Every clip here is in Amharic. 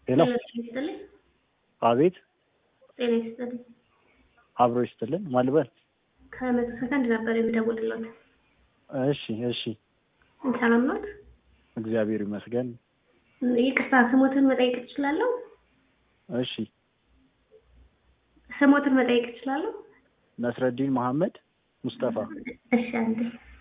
ሄሎ ጤና ይስጥልኝ። አቤት ጤና ይስጥልኝ። አብሮ ይስጥልን ማልበል ከመቶ ሰከንድ ነበር የሚደውልለት። እሺ እሺ ሰላም ኖት? እግዚአብሔር ይመስገን ይቅርታ ስሞትን መጠየቅ እችላለሁ? እሺ ስሞትን መጠየቅ እችላለሁ? ነስረዲን መሐመድ ሙስጠፋ እሺ አንዴ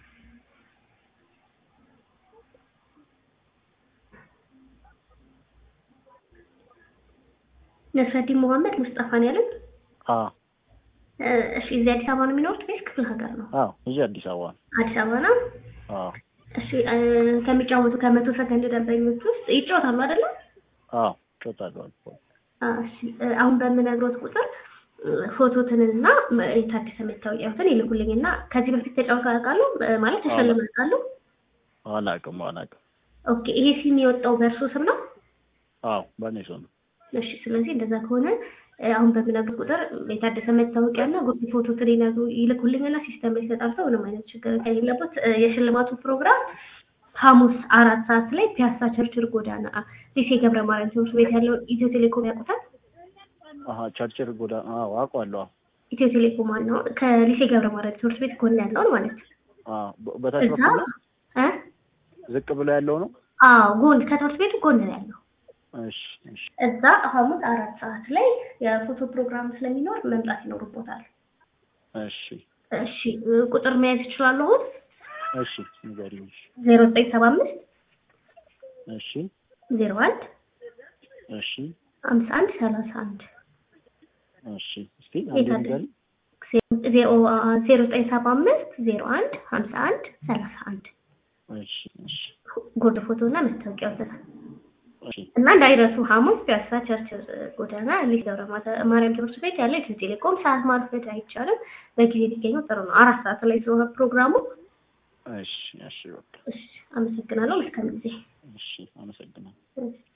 ነስረዲን መሐመድ ሙስጠፋ ነው ያሉት? አ እ፣ እሺ እዚህ አዲስ አበባ ነው የሚኖሩት ወይስ ክፍለ ሀገር ነው? አዎ እዚህ አዲስ አበባ ነው አዲስ አበባ ነው። አዎ እሺ እ፣ ከሚጫወቱ ከመቶ ሰከንድ ደንበኞች ውስጥ ይጫወታሉ አይደለም? አዎ እጮታለሁ አልፎ አዎ፣ እሺ እ፣ አሁን በምነግሮት ቁጥር እ፣ ፎቶትንና ም- የታደሰ መታወቂያዎትን ይልኩልኝና ከዚህ በፊት ተጫውተው ያውቃሉ? እ፣ ማለት ተሸልመው ያውቃሉ? አላውቅም አላውቅም ኦኬ፣ ይሄ ሲም የወጣው በእርሱ ስም ነው? አዎ በእኔ ሰው ነው እሺ፣ ስለዚህ እንደዛ ከሆነ እ፣ አሁን በምነግሮት ቁጥር የታደሰ መታወቂያና ጉርድ ፎቶትን ይነግሩ ይልኩልኝና ሲስተም ላይ ተጣርተው ምንም አይነት ችግር ከሌለበት እ፣ የሽልማቱ ፕሮግራም ሐሙስ አራት ሰዓት ላይ ፒያሳ ቸርችል ጎዳና ሊሴ ገብረ ማርያም ትምህርት ቤት ያለውን ኢትዮ ቴሌኮም ያውቁታል? አሀ ቸርችል ጎዳ አዎ አውቀዋለሁ አዎ ኢትዮ ቴሌኮም ዋናው ከሊሴ ገብረ ማርያም ትምህርት ቤት ጎን ያለውን ማለት ነው። አዎ በ- በታች እዛ በኩል ነው እ? ዝቅ ብሎ ያለው ነው አዎ ጎን ከትምህርት ቤቱ ጎን ነው ያለው። እሺ እሺ እዛ ሐሙስ አራት ሰዓት ላይ የፎቶ ፕሮግራም ስለሚኖር መምጣት ይኖርቦታል። እሺ እሺ እ፣ ቁጥር መያዝ ይችላሉ? አሁን እሺ ንገሪኝ እሺ ዜሮ ዘጠኝ ሰባ አምስት እሺ ዜሮ አንድ እሺ ሀምሳ አንድ ሰላሳ አንድ እሺ እስቲ አንዴ የታለ? ንገሪኝ ዜሮ ዜሮ ዘጠኝ ሰባ አምስት ዜሮ አንድ ሀምሳ አንድ ሰላሳ አንድ እሺ እሺ ጉርድ ፎቶ እና መታወቂያ ወሰናል እሺ እና እንዳይረሱ ሐሙስ ፒያሳ ቸርችል ጎዳና ሊሴ ገብረ ማተ- ማርያም ትምህርት ቤት ያለ ኢትዮ ቴሌኮም ሰዓት ማርፈድ አይቻልም። በጊዜ ሊገኙ ጥሩ ነው። አራት ሰዓት ላይ ስለሆነ ፕሮግራሙ። እሺ እሺ በቃ እሺ፣ አመሰግናለሁ። መልካም ጊዜ። እሺ አመሰግናለሁ እሺ።